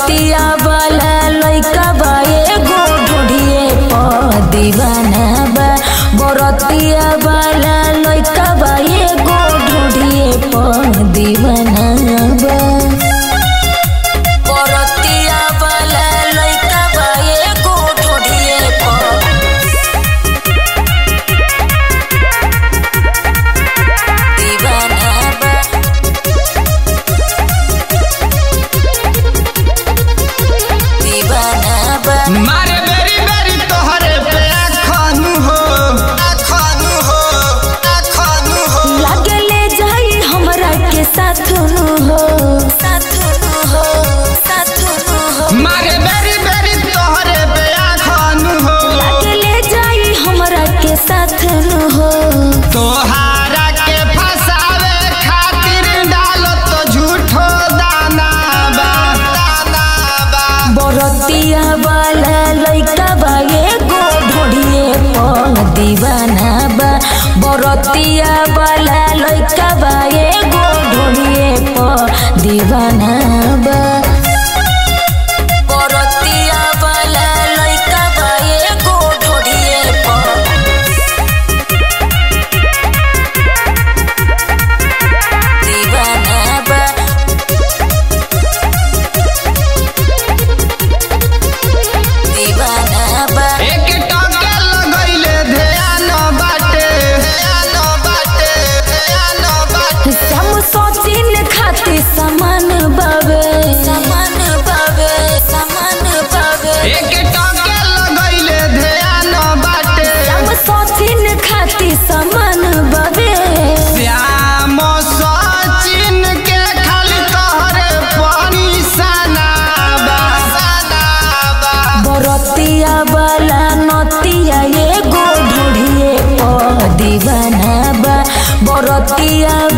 बरतिया वाला लइका बा एगो ढूढ़िए प दीवाना बा बरतिया वाला लइका बा एगो ढूढ़िए प दीवाना बा बरतिया वाला लइका बा एगो ढूढ़िए प दीवाना बा दीवाना बा मारे बेरी बेरी तोहरे पे खानू हो खानू हो खानू हो लागे ले जाई हमरा के साथनु हो साथनु हो साथनु हो मारे बेरी बेरी तोहरे पे खानू हो लागे ले जाई हमरा के साथनु हो तोहारा के फसावे खातिर डालो तो झूठो दाना बा दाना बा बरतिया वाला लइका बा एगो ढोढ़िए प दीवाना बा बरतिया वाला लइका बा एगो ढोढ़िए प दीवाना बा बरतिया वाला लइका बा एगो ढोढ़िए प दीवाना बा दीवाना बा एक टके लगैले ध्यान बाटे ध्यान बाटे ध्यान बाटे हम सोचिन खाती समान बाबे समान बाबे समान बाबे एक टके लगैले ध्यान बाटे हम सोचिन खाती समान बाबे श्याम सचिन के खाली तोहरे पानी सनाबा सनाबा बरतिया वाला नतिया एगो ढूढ़िए प दीवाना बा बरतिया